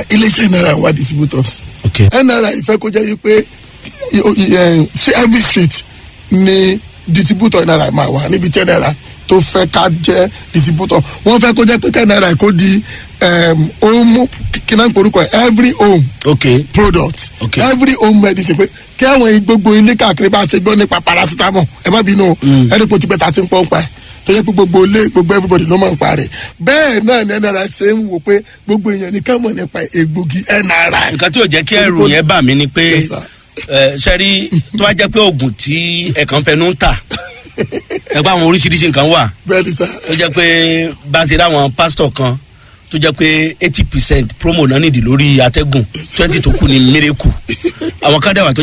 iléeṣẹ́ nri wà distributors ok nri fẹ́ kó jẹ́ wípé i- o- i- eh, sí every street ni distributor nri máa wà níbi tí nri tó fẹ́ ká jẹ́ distributor wọ́n fẹ́ kó jẹ́ pé ká nri kó di um, home kí náà ń porúkọ ẹ̀ every home ok product Okay. every home medicine pé kí àwọn gbogbo ilé káàkiri bá ṣe gbọ́ nípa paracetamol ẹ má bínú o ẹni kò ti pẹ́ ta ti ń pọ́n pa ẹ̀ tó yẹ pé gbogbo ilé gbogbo everybody ló máa ń pa rẹ̀ bẹ́ẹ̀ náà ni nri ṣe ń wò pé gbogbo èèyàn ní ká mọ̀ nípa egbògi nri. nǹkan tí ò jẹ́ kí ẹrù yẹn bà mí ni pé Yes, sir. ẹ, sẹ́rí tó bá jẹ́ pé oògùn tí ẹ̀kan fẹnu ń tà ẹgbẹ́ àwọn oríṣiríṣi nǹkan wà bẹ́ẹ̀ ni sá tó jẹ́ pé bá a ṣe ráwọn pásítọ̀ kan tó jẹ́ pé eighty percent promo náà nìdí lórí atẹ́gùn twenty tó kù ní miracle àwọn kan dẹ̀ wà tó